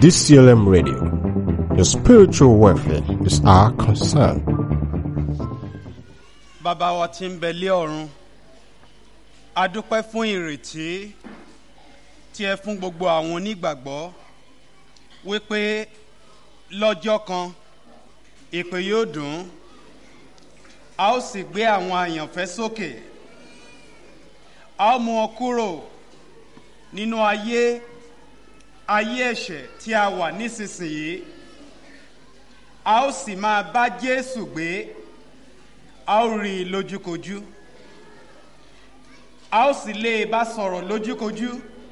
DCLM Radio. Your spiritual welfare is our concern. bàbá wa tí ń bẹ lé ọ̀run a dúpẹ́ fún ìrètí tí ẹ fún gbogbo àwọn onígbàgbọ́ wípé lọ́jọ́ kan ìpè yóò dùn a ó sì gbé àwọn àyànfẹ́ sókè a ó mú wọn kúrò nínú ayé ayé ẹ̀ṣẹ̀ tí a wà nísinsìnyí a ó sì máa bá Jésù gbé a ó rí i lójúkojú a ó sì lè bá sọ̀rọ̀ lójúkojú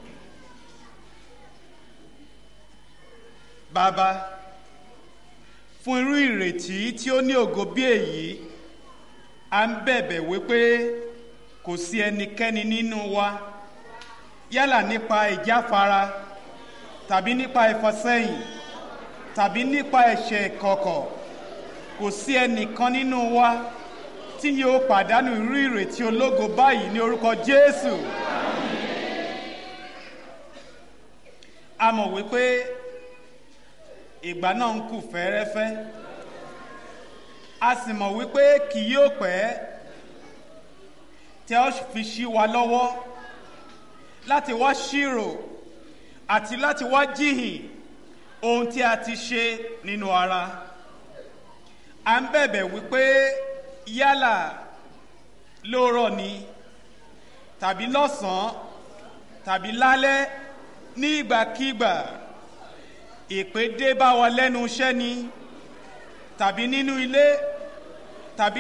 bàbá fún irú ìrètí tí ó ní ògo bí èyí a ń bẹ̀bẹ̀ wípé kò sí ẹnikẹ́ni nínú wa yálà nípa ìjáfara tàbí nípa ìfọsẹ́yìn tàbí nípa ẹ̀ṣẹ̀ kọ̀kọ̀ kò sí ẹnìkan nínú wa tí yóò pàdánù irú ìrètí ológo báyìí ní orúkọ Jésù. a mọ̀ wípé ìgbà náà ń kù fẹ́ẹ́rẹ́fẹ́ a sì mọ̀ wípé kì yóò pẹ́ tí a ó fi ṣí wa lọ́wọ́ láti wá ṣírò àti láti wá jíhìn ohun tí a ti ṣe nínú ara à ń bẹ̀bẹ̀ wípé yálà lóòrọ̀ ni tàbí lọ́sàn-án tàbí lálẹ́ ní ìgbàkígbà ìpè dé bá wa lẹ́nu iṣẹ́ ni tàbí nínú ilé